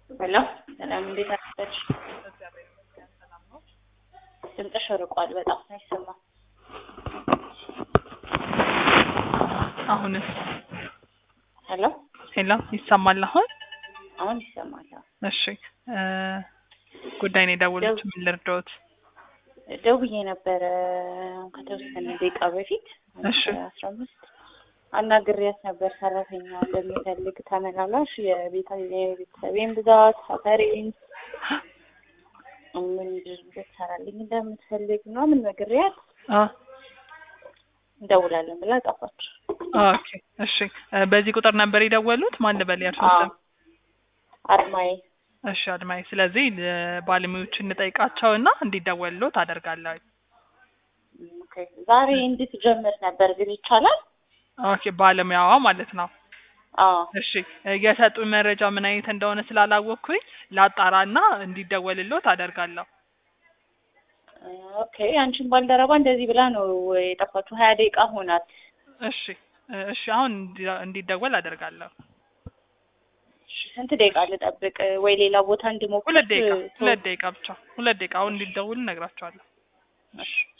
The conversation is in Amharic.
ሄሎ ሰላም፣ እንዴት አደረች? ድምፅሽ ርቋል በጣም አይሰማም። አሁንስ? ሄሎ ሄሎ ይሰማል አሁን? አሁን ይሰማል። እሺ እ ጉዳይ ነው የደወሉት። ምን ልርዳዎት? ደውዬ ነበረ ከተወሰነ ደቂቃ በፊት እሺ አስራ አምስት አናግሬያት ነበር። ሰራተኛ እንደሚፈልግ ተመላላሽ የቤታ የቤተሰቤን ብዛት ሰፈሬን ምን ልትሰራልኝ እንደምትፈልግ ምናምን ነግሬያት አ እንደውላለን ብላ ጠፋች። ኦኬ እሺ እ በዚህ ቁጥር ነበር የደወሉት? ማን ልበል የእርስዎን ስም? አድማዬ እሺ አድማዬ፣ ስለዚህ እ ባለሙያዎችን እንጠይቃቸውና እንዲደወልሎት አደርጋለሁ። ኦኬ ዛሬ እንድትጀምር ነበር ግን ይቻላል? ኦኬ ባለሙያዋ ማለት ነው። አዎ እሺ እ የሰጡኝ መረጃ ምን አይነት እንደሆነ ስላላወቅኩኝ ላጣራና እንዲደወልሎት አደርጋለሁ። ኦኬ አንቺን ባልደረባ እንደዚህ ብላ ነው የጠፋችው። ሀያ ደቂቃ ሆናት። እሺ እ እሺ አሁን እንዲ- እንዲደወል አደርጋለሁ። እሺ፣ ስንት ደቂቃ ልጠብቅ ወይ ሌላ ቦታ እንድሞክር? ሁለት ደቂቃ ቶ- ሁለት ደቂቃ ብቻ ሁለት ደቂቃ አሁን እንዲደውል እነግራቸዋለሁ። እሺ